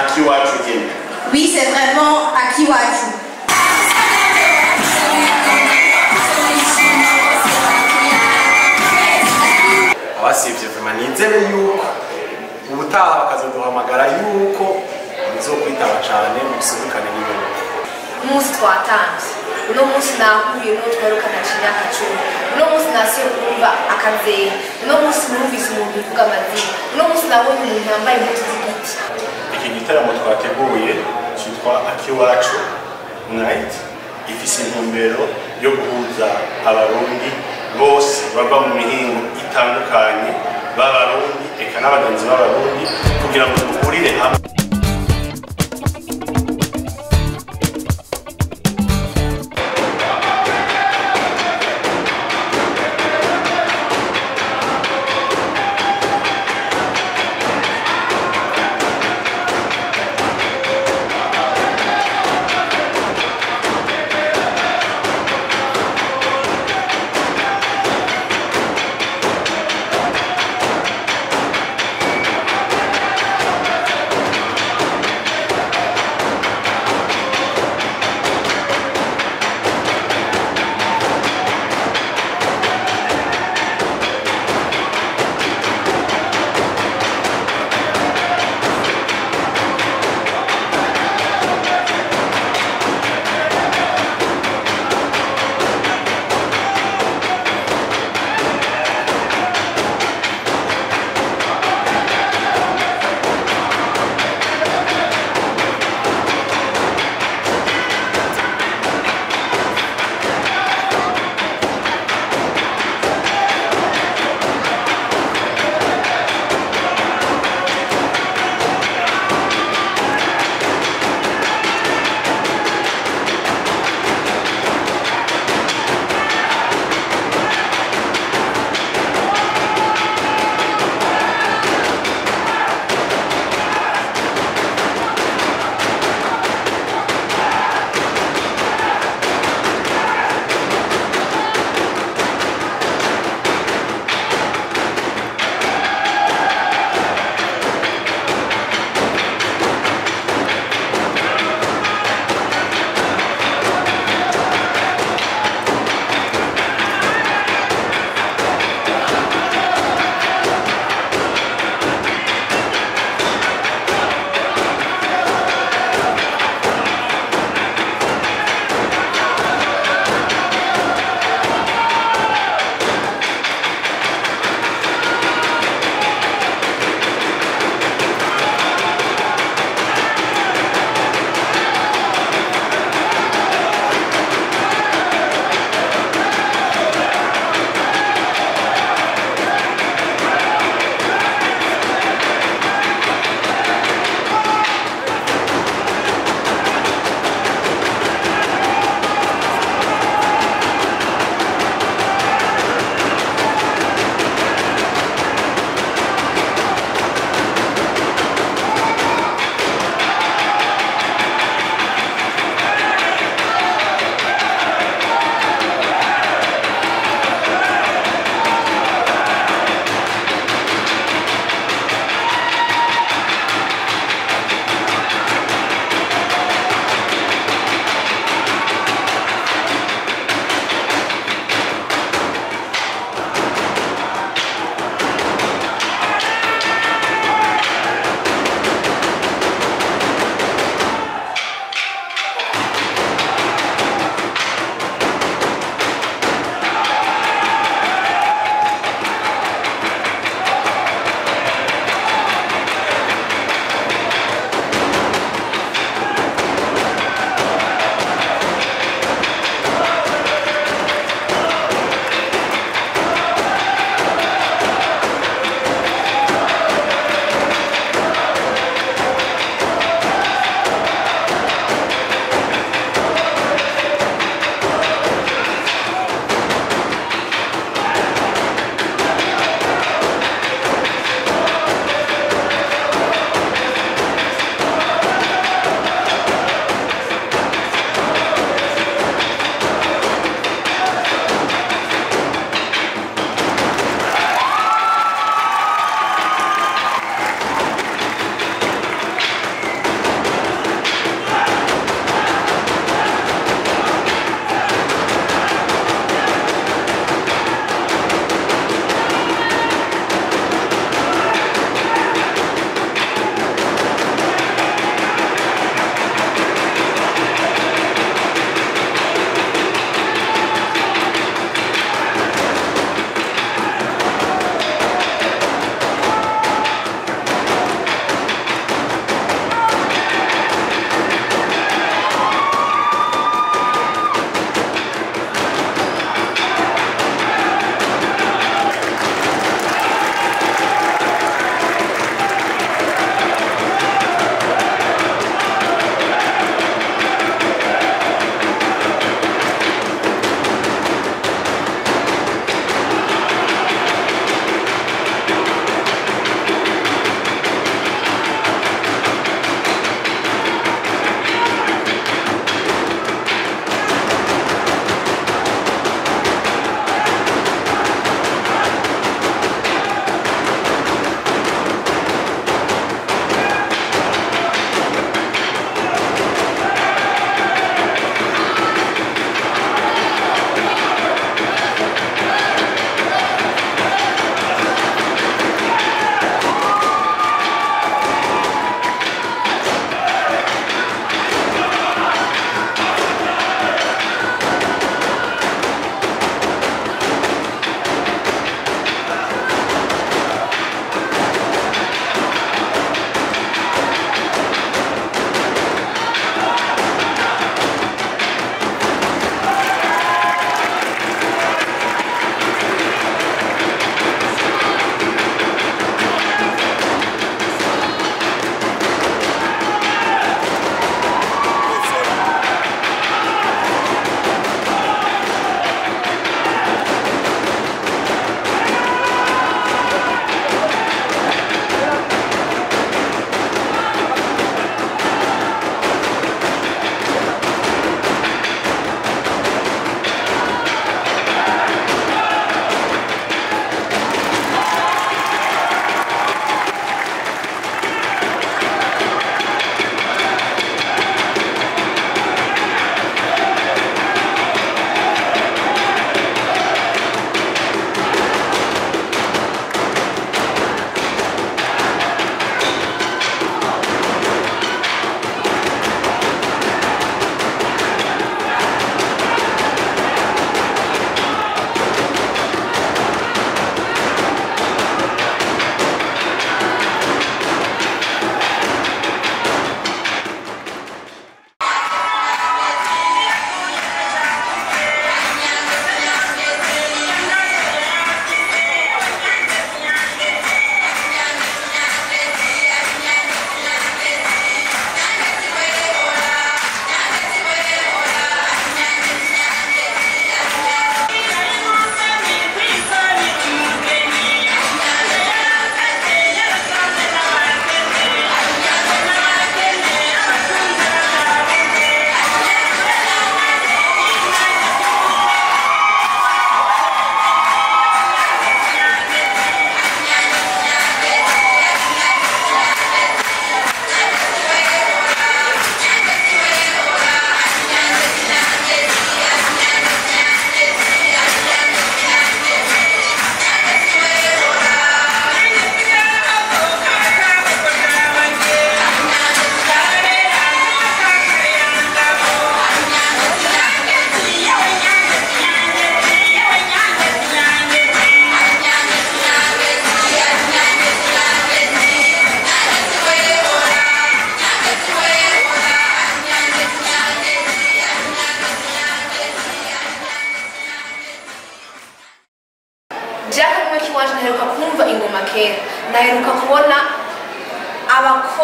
akiwacu nyine Oui, c'est vraiment Akiwaju. abasivye vema nizere yuko ubutaha bakazoduhamagara yuko muzokwitaba cane muserukane n'inyuma umunsi twatanze uno munsi nahuye n'uwo twerukana imyaka cumi uno munsi nasiye kumva akazehe uno munsi numvise umuntu uvuga amazina uno munsi nabonye umuntu yambaye impuzu z'igiti iki gitaramo twateguye cyitwa akiwacu night ifise intumbero yo guhuza abarundi bose bava mu mihingo itandukanye b'abarundi eka n'abagenzi b'abarundi kugira ngo duhurire hamwe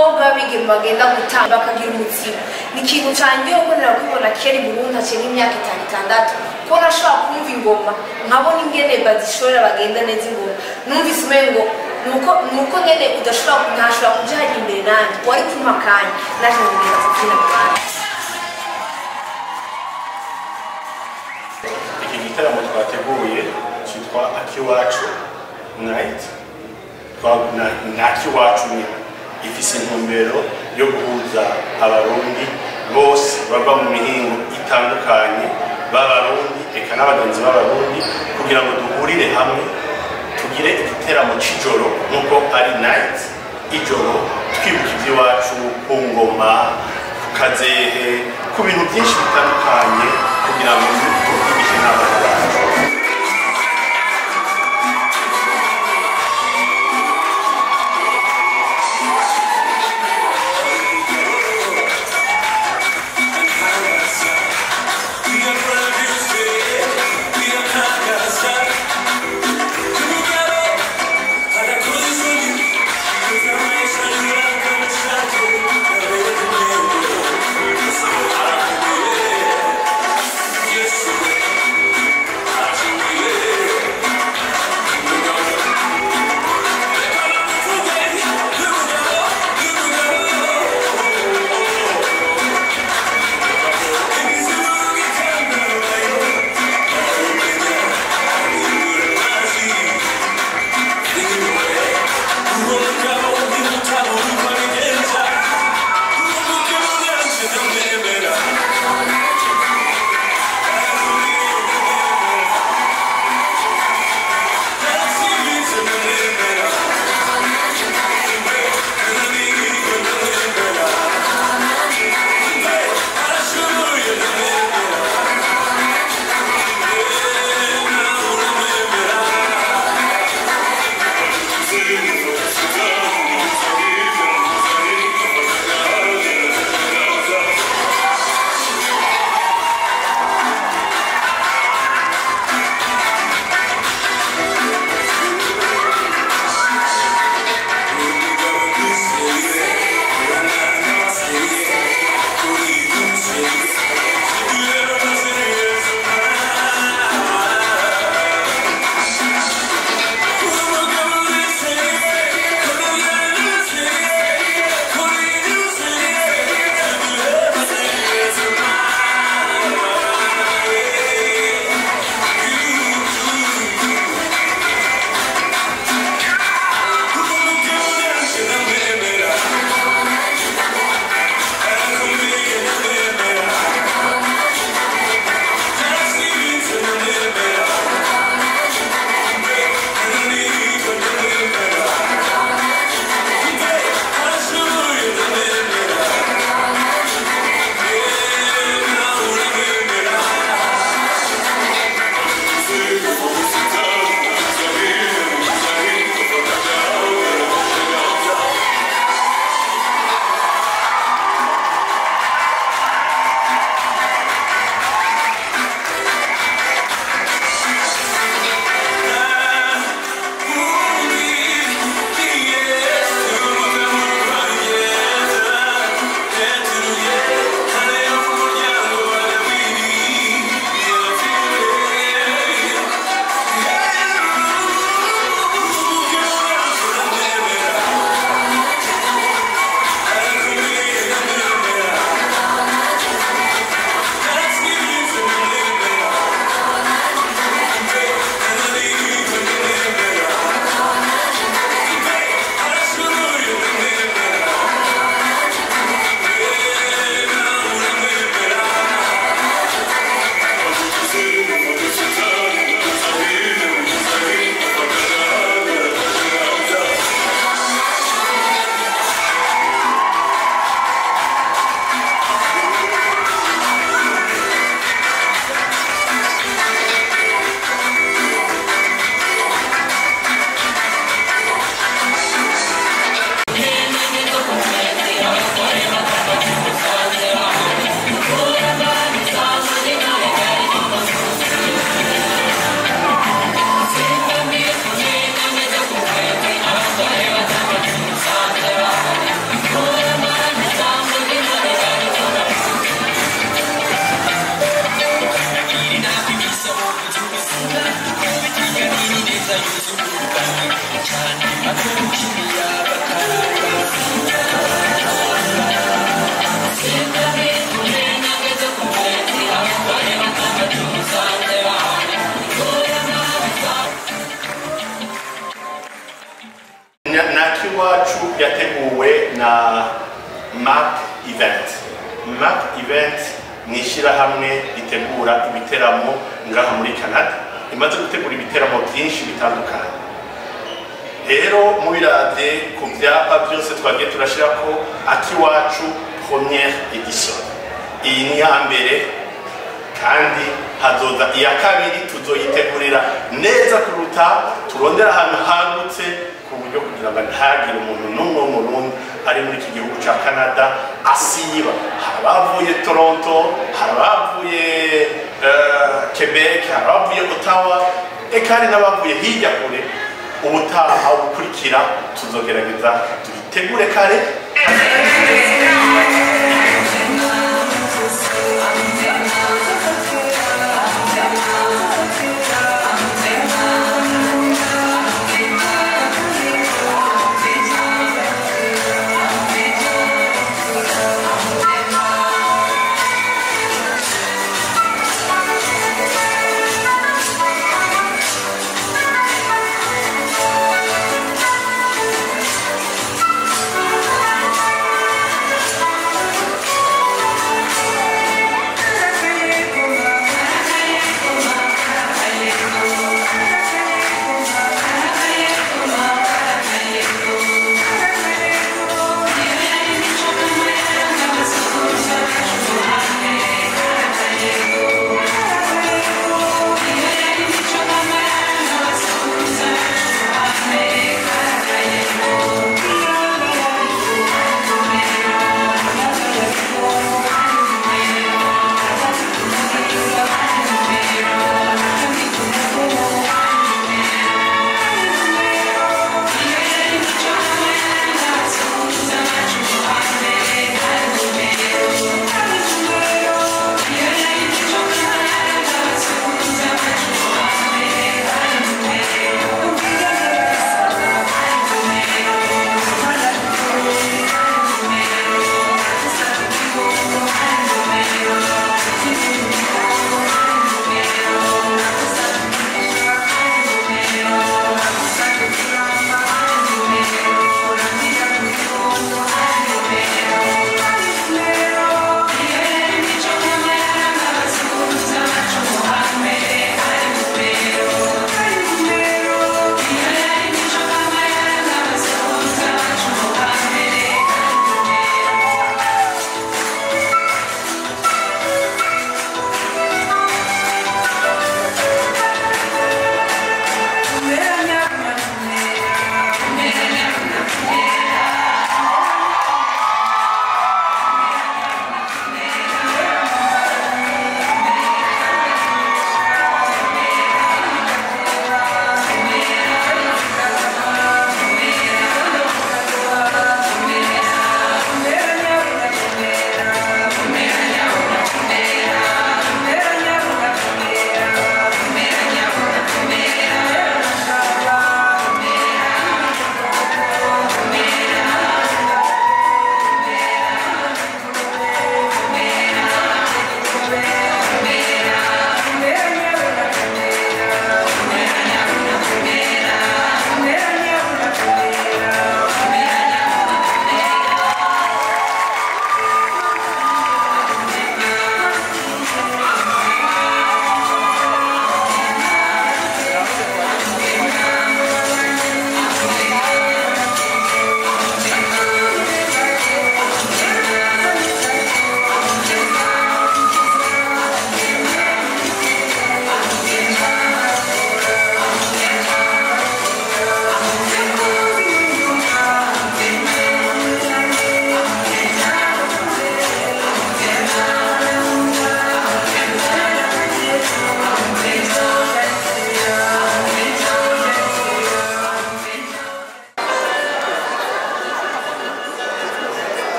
abakobwa b'abigeme bagenda gutanga bakagira umutsima ni ikintu cyangiye kubonera kubibona kera i burundi haciye nk'imyaka itanu itandatu ko nashobora kumva ingoma nkabona ingene bazishorera bagenda neza ingoma numvise umengo nuko nuko nyene udashobora ntashobora kuja hajya imbere nanjye wari kumpa akanya naje ngenda kubyina mu bandi iki gitaramo twateguye cyitwa akiwacu night Twa- na- ni akiwacu nyine ifise intumbero yo guhuza abarundi bose bava mu mihingo itandukanye b'abarundi eka n'abagenzi b'abarundi kugira ngo duhurire hamwe tugire igiteramo c'ijoro nk'uko ari night ijoro twibuka iby'iwacu ku ngoma ku kazehe ku bintu byinshi bitandukanye kugira ngo tuvugishe n'abana bacu Yes. na map event map event ni ishyirahamwe ritegura ibiteramo ngaha muri canada imaze gutegura ibiteramo byinshi bitandukanye rero mubiravye ku vyapa byose twagiye turashira ko akiwacu première edition iyi ni ya mbere kandi hazoza iya kabiri tuzoyitegurira neza kuruta turondera ahantu hagutse ku buryo kugira ngo ntihagire umuntu n'umwe w'umurundi ari muri iki gihugu ca canada asiba hari abavuye toronto hari abavuye eh, quebec hari abavuye ottawa eka hari n'abavuye hirya kure ubutaha bukurikira tuzogerageza tuyitegure kare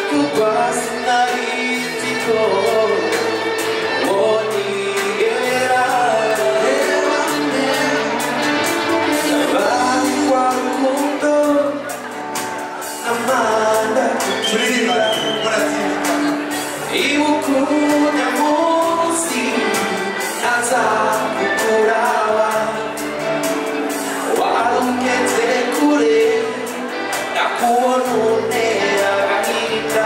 kugwa sinahitiko wonigera hebane abangwa rukundo amanda turirimba kuturira muratsinda ibukunya munsi azakukuraba warungeze kure nakubona untera agahinda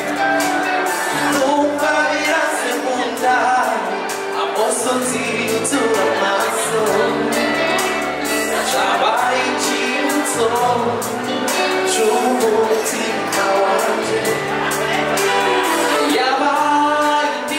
numva birase mu nda amosozi yutura amaso cabaye icyibutso c'umutima wanje yabaye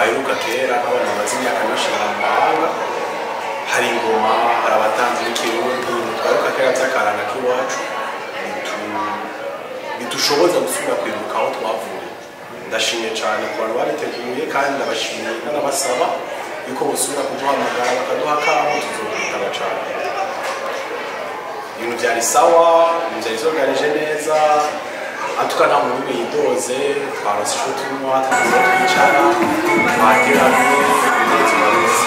baheruka kera nk'abantu bamaze imyaka myinshi mu mahanga hari ingoma hari abatanzi b'ikirundi twaheruka kera by'akaranga k'iwacu bitu- bidushoboza gusubira kwibuka aho twavuye ndashimye cyane ku bantu babiteguye kandi ndabashimiye n'abasaba yuko busubira kuduhamagara bakaduha akamo tuzokwitaba cyane ibintu byari sawa ibintu byari zoganije neza atuka nta muntu n'umwe yidoze twarose icyo tunywa twaza twicara twateranye ibintu tubabizi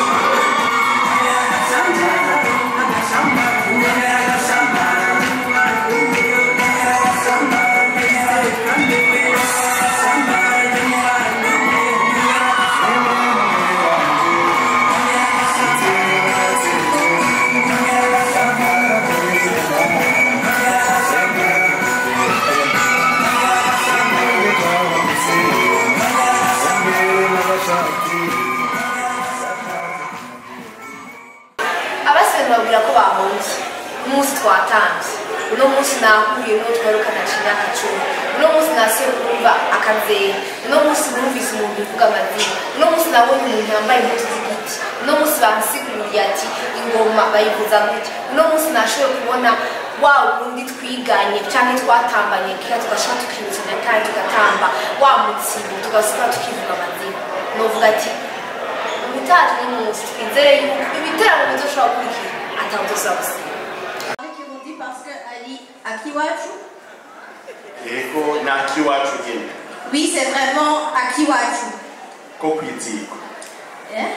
abasigaye babwira ko bahunze umunsi twatambye uno munsi nahuye n'uwo twerukana imyaka cumi uno munsi nasiye kumva akazehe uno munsi numvise umuntu uvuga amazina uno munsi nabonye umuntu yambaye impuzu z'igiti uno munsi bansiguriye ati ingoma bayivuza gutya uno munsi nashoboye kubona wa wundi twiganye cyangwa twatambanye kera tugashaka tukibukanya kandi tugatamba wa mutsibo tugasubira tukivuga amazina novuga ati ubutaha n'umunsi twizere yuko ibiteramo bizoshobora gukurikira ataho tuzabusiga Kirundi parce que Ali Akiwachu. yego ni akiwacu nyine Oui, c'est vraiment Akiwachu. ko kwizigwa Hein?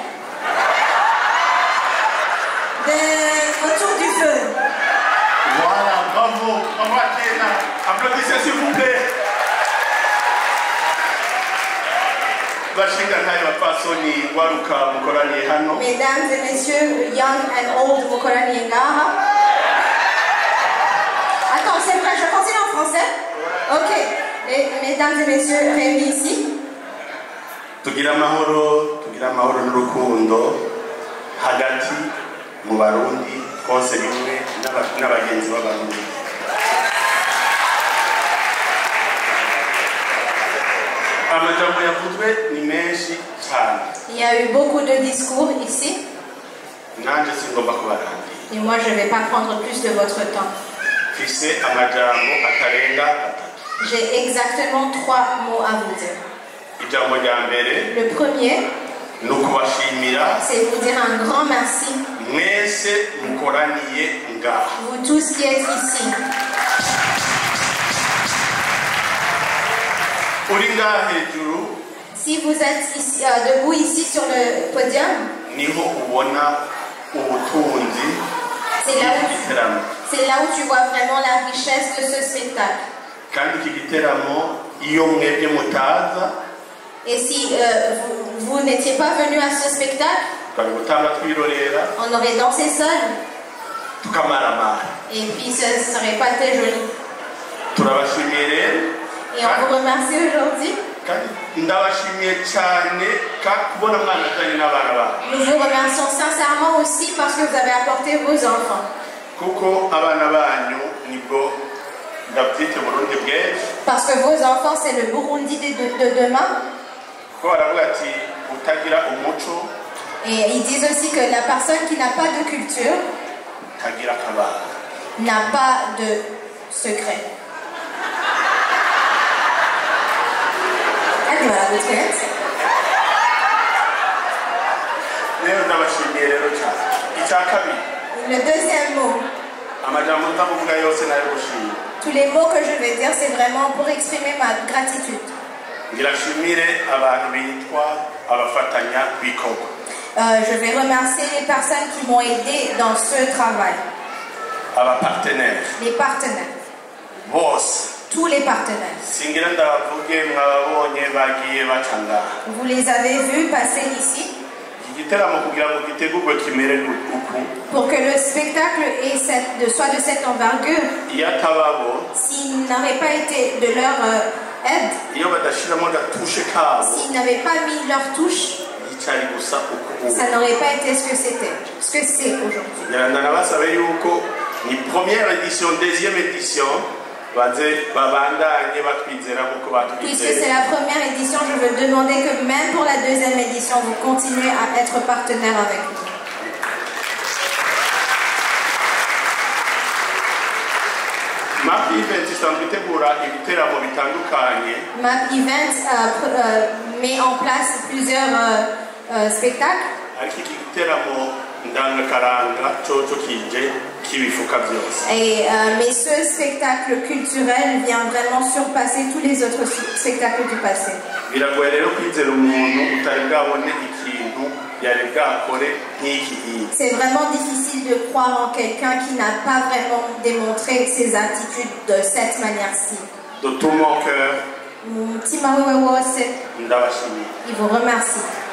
De autour du feu. Voilà, bravo, bravo à Kéna. Applaudissez s'il vous plaît. bashinga ntayo bapfasoni waruka mukoraniye hano Mesdames et messieurs, young and old, vous connaissez Ngaha. Attends, c'est vrai, je continue en français Ok. Et, mesdames et messieurs, réunis ici, tugira amahoro tugira amahoro n'urukundo hagati mu barundi twose bimwe n'aba- n'abagenzi b'abarundi amajambo yavuzwe ni menshi cyane il y a eu beaucoup de discours ici. nanjye singomba kubarangira Et moi, je ne vais pas prendre plus de votre temps. mfise amajambo atarenga atatu J'ai exactement trois mots à vous dire. ijambo rya mbere Le premier, ni ukubashimira c'est vous dire un grand merci, mwese mukoraniye ngaha vous tous qui êtes ici. uri ngaha hejuru Si vous êtes ici, euh, debout ici sur le podium, niho ubona ubutunzi c'est là, où, bw'igiteramo c'est là où tu vois vraiment la richesse de ce spectacle. kandi iki giteramo iyo mwebwe mutaza Et si euh, vous, vous n'étiez pas venu à ce spectacle, twari gutanga twirorera on aurait dansé seul tukamaramara et puis ce ne serait pas très joli. turabashimiye rero Et on vous remercie aujourd'hui. kandi ndabashimiye cyane ka kubona mwanazanye n'abana banyu Nous vous remercions sincèrement aussi parce que vous avez apporté vos enfants. kuko abana banyu nibwo ndabyite burundi bw'ejo Parce que vos enfants, c'est le Burundi de, de- de demain. kuko baravuga ati utagira umuco Et ils disent aussi que la personne qui n'a pas de culture utagira akabanga n'a pas de secret. Allez, voilà, vous êtes. rero ndabashimiye rero cyane icya kabiri Le deuxième mot, amajambo nzamuvuga yose nayo gushima tous les mots que je vais dire, c'est vraiment pour exprimer ma gratitude. ngirashimire abantu bitwa abafatanya bikorwa Euh, je vais remercier les personnes qui m'ont aidé dans ce travail, abapartenere les partenaires, bose tous les partenaires. singira ndabavuge mwababonye bagiye baca ngaha Vous les avez vus passer ici iki giteramo kugira ngo gitegurwe kimere uku pour que le spectacle ait cette- de, soit de cette envergure. iyo atababo S'ils n'auraient pas été de leur euh, aide, iyo badashiramo agatushe kabo s'ils n'avaient pas mis leur touche, yicari gusa uku ubu ça n'aurait pas été ce que c'était, ce que c'est aujourd'hui. ngira ndanabasabe yuko ni première édition deuxième édition baze babandanye batwizera nk'uko Puisque c'est batwizeye la première édition, je veux demander que même pour la deuxième édition, vous continuez à être partenaire avec nous. map event isanzwe itegura ibiteramo bitandukanye MAP Event euh, pr- euh, met en place plusieurs euh, euh, spectacles. ariko iki giteramo ndangakaranga coco kije kibifuka byose Et, euh, mais ce spectacle culturel vient vraiment surpasser tous les autres su- spectacles du passé. biragoye rero kwizera umuntu utari bwabone ikintu yari bwakore nk'iki iyi C'est vraiment difficile de croire en quelqu'un qui n'a pas vraiment démontré ses attitudes de cette manière-ci. de tout mon cœur Mutima wewe wose, ndabashimiye il vous remercie.